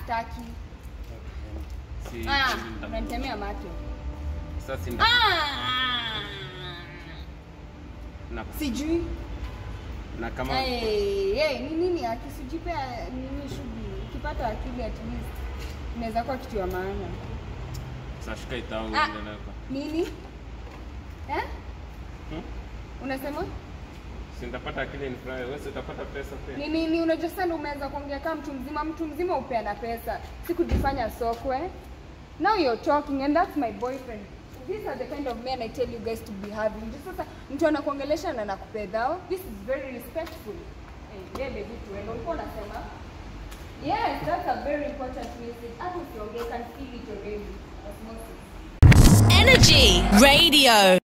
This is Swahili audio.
staki. Si- Ah, si nita- unanitemea macho. Sasa si nita- Ah! na, Sijui. na kama Hey, hey, ni nini akisijipe nini shughuli. Ukipata akili at least inaweza kuwa kitu ya maana. sashika itao Ah, endelea kwa- nini? Eh? Hmm? Unasema? si nitapata akili nifurahi, wewe si utapata pesa pia. Ni nini unajua sana umeanza kuongea kama mtu mzima, mtu mzima upeana pesa, si kujifanya sokwe. Now you're talking and that's my boyfriend. These are the kind of men I tell you guys to be having. Just sasa mtu anakuongelesha na nakupedhao. This is very respectful. Eh, yeah, baby tuende. Ulikuwa unasema? Yes, that's a very important message. Hata usiongee, I can feel it already. Osmosis. Energy Radio.